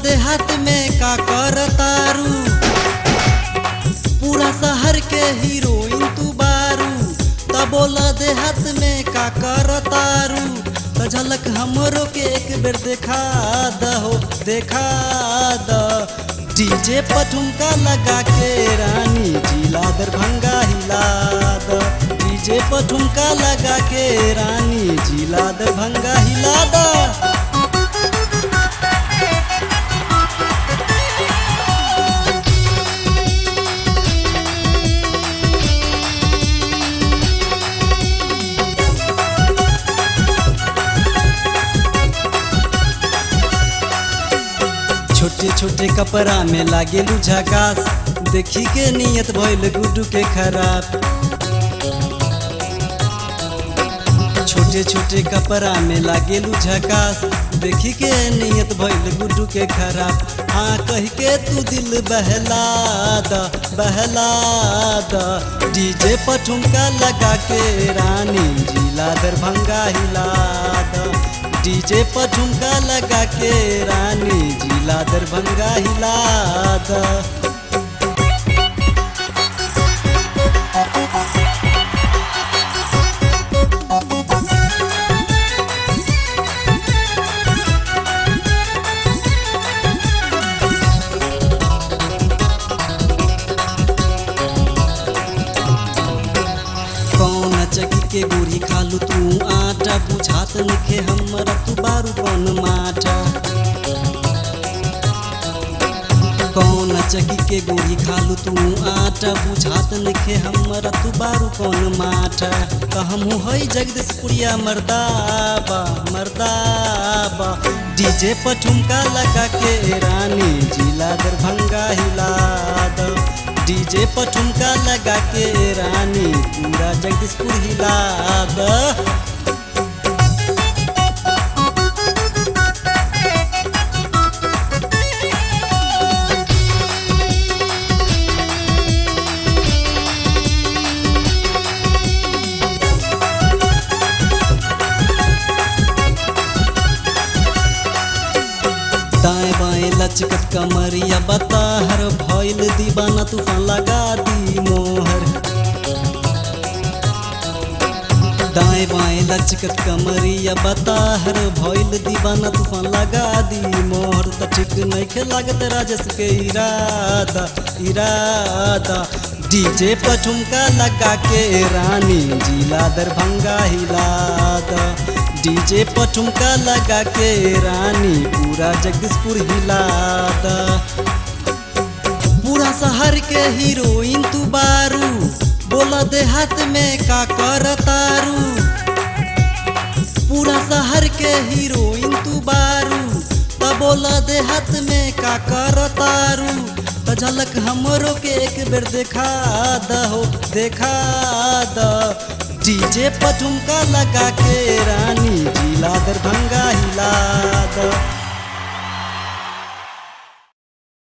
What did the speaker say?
देहात में का कर तारू पूरा शहर के हीरोइन तू बारू त बोला देहात में का कर तारू त झलक हमरो के एक बेर देखा दहो देखा द डीजे पठुमका लगा के रानी जिला दरभंगा हिला द डीजे पठुमका लगा के रानी जिला दरभंगा हिला द छोटे छोटे कपड़ा में लागेलू झकास देखी के नियत भइल गुड्डू के खराब छोटे छोटे कपड़ा में लागेलू झकास देखी के नियत भइल गुड्डू के खराब हाँ कह के तू दिल बहला द बहला द डीजे पठुमका लगा के रानी जिला दरभंगा हिला द डीजे पर झुमका लगा के रानी जिला दरभंगा हिला द कौन चकी के गोरी खालू तू आटा बुझात नखे हमरा तू बारू कौन माटा कौन चकी के गोरी खालू तू आटा बुझात नखे हमरा तू बारू कौन माटा त हमहू हई जगदीशपुरिया मर्दाबा मर्दाबा डीजे पर ठुमका लगा के रानी जिला दरभंगा हिला द डीजे पर ठुमका लगा के रानी पूरा जगदीशपुर हिला द दाएं बाएं लचकत कमरिया बता हर भइल दीवाना तूफान लगा दी मोहर दाएं बाएं लचकत कमरिया बता हर भइल दीवाना तूफान लगा दी मोहर त ठीक नहीं लागत राजस के इरादा इरादा डीजे पर ठुमका लगा के रानी जिला दरभंगा हिला द डीजे पर ठुमका लगा के रानी पूरा जगदीशपुर हिला द पूरा शहर के हीरोइन तू बारू बोला देहात में का कर तारू पूरा शहर के हीरोइन तू बारू त बोला देहात में का कर तारू त झलक हमरो के एक बेर देखा दहो देखा द डीजे पर ठुमका लगा के रानी जिला दरभंगा हिला द